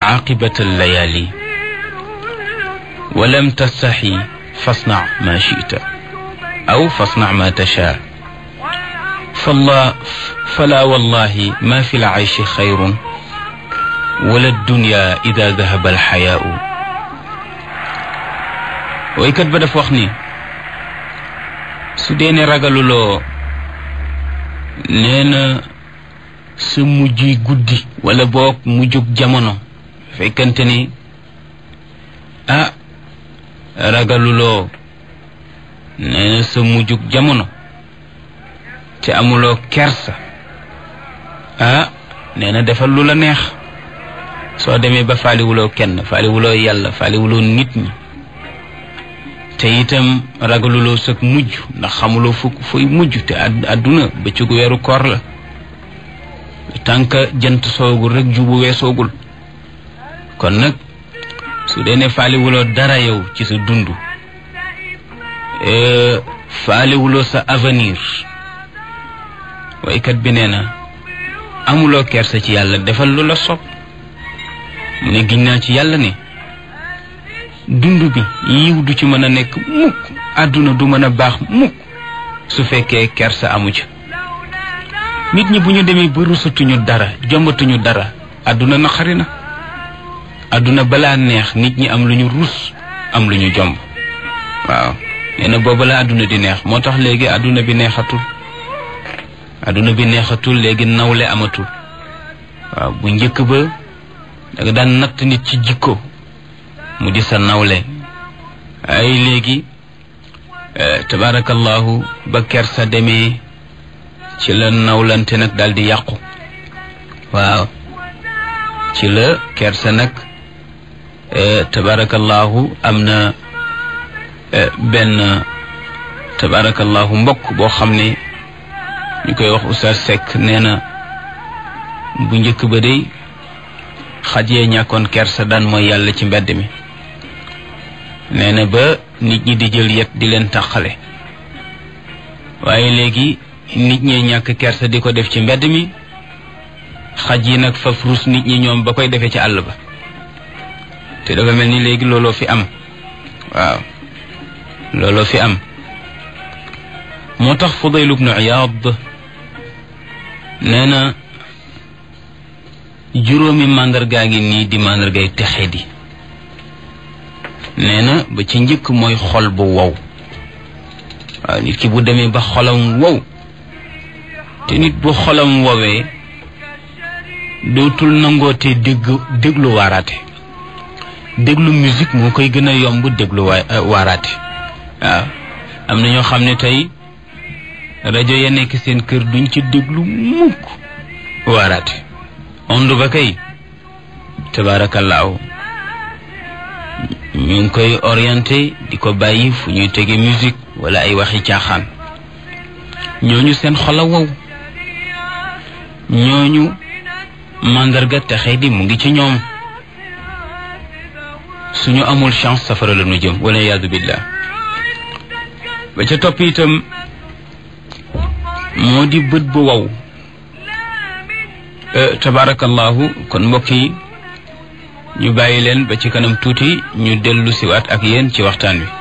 عاقبة الليالي ولم تستحي فاصنع ما شئت أو فاصنع ما تشاء فالله فلا والله ما في العيش خير ولا الدنيا إذا ذهب الحياء ويكت بدف وخني سودين رجل نينا sa mujj guddi wala boog mujjug jamono fekkante ni ah ragaluloo nee na sa mujjug jamono te amuloo kersa ah nee na defal lu la neex soo demee ba faaliwuloo kenn faaliwuloo yàlla faaliwuloo nit ñi te itam ragaluloo sa mujj ndax xamuloo fu fuy mujj te àdduna bëccëgu weeru koor la tànk jant soogul rek jubu weesoogul kon nag su dee ne faaliwuloo dara yow ci sa dund faaliwuloo sa avenir waykat bi nee na amuloo kersa ci yàlla defal lu la sopp mu ne giñ naa ci yàlla ne dund bi yiw du ci mën a nekk mukk àdduna du mën a baax mukk su fekkee kersa amu ca nit ñi bu ñu demee ba rusatuñu dara jombatuñu dara àdduna naqari na àdduna balaa neex nit ñi am lu ñu rus am lu ñu jomb waaw nee na booba la àdduna di neex moo tax léegi àdduna bi neexatul àdduna bi neexatul léegi nawle amatul waaw bu njëkk ba da nga daan natt nit ci jikko mu di sa nawle ay léegi tabaarakallahu ba kersa demee ci la nawlante nag daal di yàqu waaw ci la kersa nag tabarakallahu am na benn tabarakallahu mbokk boo xam ne ñu koy wax Oustaz Seck nee na bu njëkk ba day xaj yee ñàkkoon kersa daan mooy yàlla ci mbedd mi nee na ba nit ñi di jël yet di leen tàqale waaye léegi nit ñee ñàkk kersa di ko def ci mbedd mi xaj yi nag faf rus nit ñi ñoom ba koy defee ci àll ba te dafa mel ni léegi looloo fi am waaw looloo fi am moo tax Fudayl ibnu Iyaad nee na juróomi màndargaa ngi nii di màndargay texe di nee na ba ci njëkk mooy xol bu wow waaw nit ki bu demee ba xolam wow te nit bu xolam wowee dootul nangootee dégg déglu waaraate déglu musique moo koy gën a yomb déglu waa waaraate waaw am na ñoo xam ne tey rajo ya nekk seen kër duñ ci déglu mukk waaraate ond ba kay tabaarakallaahu ñu ngi koy orienté di ko bàyyi fu ñuy tege musique wala ay waxi caaxaan ñooñu seen xol a wow ñooñu màndarga texe di mu ngi ci ñoom suñu amul chance safara la nu jëm wala yaadu billah ba ca topp itam moo di bët bu wow tabarakallahu kon mbokk yi ñu bàyyi leen ba ci kanam tuuti ñu dellu siwaat ak yéen ci waxtaan wi